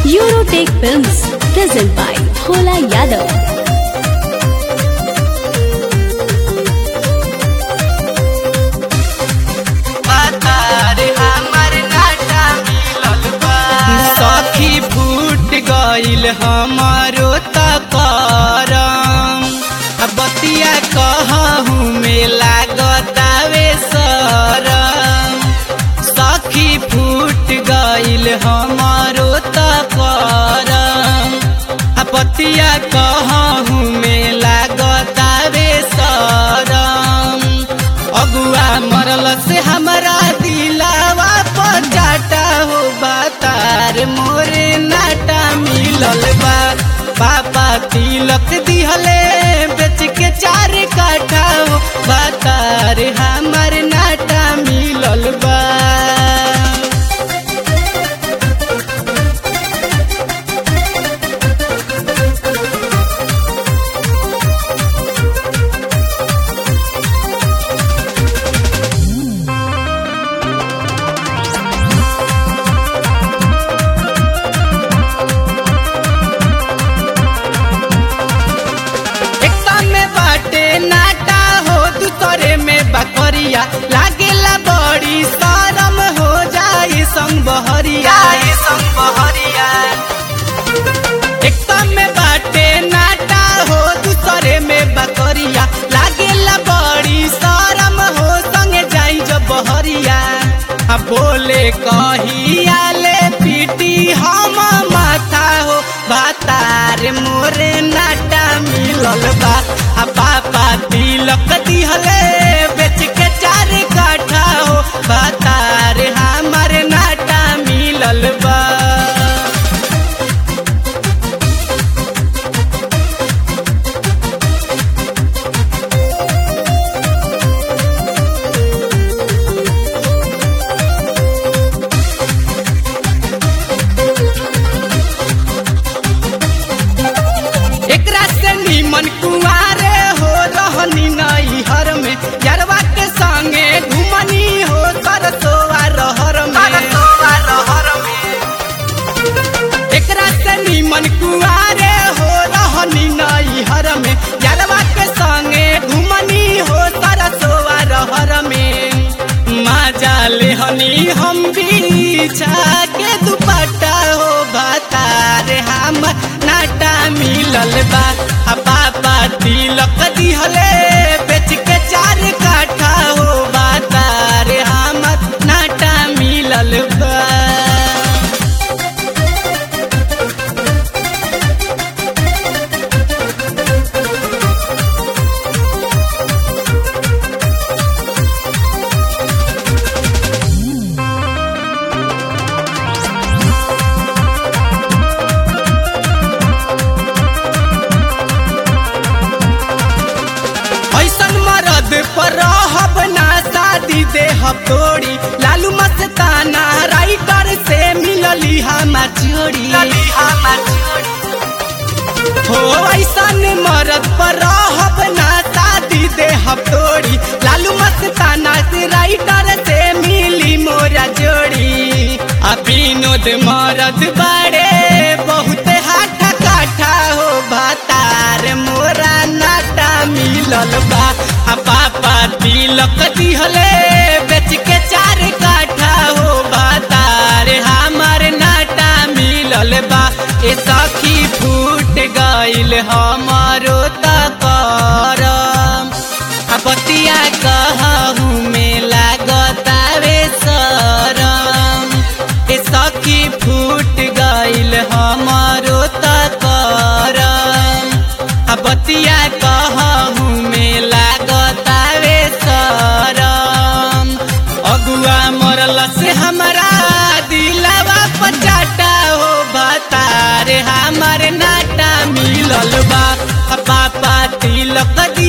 Eurotech Films, present by Bhola Yadav. सखी फूट गईल हमारो तकरम बतिया कहूँ में लागतावे सरम सखी फूट गईल हमारो तकरम बतिया कहूँ में लागतावे सरम अगुआ मरल से हमारा दिलावा पचाटा हो बातार मोरे नाटा मिलल बा पापा तिलक दिहले बेच के चार काठा हो बातार हमार नाटा मिलल बा एकता में बाटे नाटा हो दूसरे में बकरिया लागेला बड़ी शरम हो जाई संग बहरिया संग बहरिया एकता में बाटे नाटा हो दूसरे में बकरिया लागेला बड़ी शरम हो संग जाई जब बहरिया आ बोले कहिया ले पीटी हम माथा हो बातार मोरे नाटा मिलल बा आ पापा तिलक दिहले बेच के चार काठा हो बातार हमार नाटा मिलल बा एकरा से नीमन कुआरे हो रहनी नई हर में यरवा के संगे घुमनी हो सरसोआ रहर में एकरा से नीमन कुआरे हो रहनी नई हर में यरवा के संगे घुमनी हो सरसोआ रहर में माजा लेहनी हम बिछा के दुपट्टा हो भातार हम नाटा मिलल बा आ पापा तिलक दिहले बेच के चार काठा हो बातार हम नाटा मिलल बा ऐसन मरद पर रहब ना शादी देहब तोड़ी लालू मस्ताना राइटर से मिलली हमार जोड़ी हो ऐसन मरद पर रहब ना शादी देहब तोड़ी लालू मस्ताना से राइटर से मिली मोरा जोड़ी आ विनोद मरद बड़े बहुत हाथा काठा हो भातार मोरा नाटा मिलल बा आ पापा तिलक दिहले बेच के चार काठा हो भातार हमार नाटा मिलल बा ए सखी फूट गईल हमारो तकरम आ बतिया कहूँ में लागतावे सरम ए सखी फूट गईल हमारो तकरम आ बतिया कहूँ में लागतावे सरम अगुआ मरल से हमारा दिलवा पचाटा हो बतार हमार नाटा मिलल बा आ पापा तिलक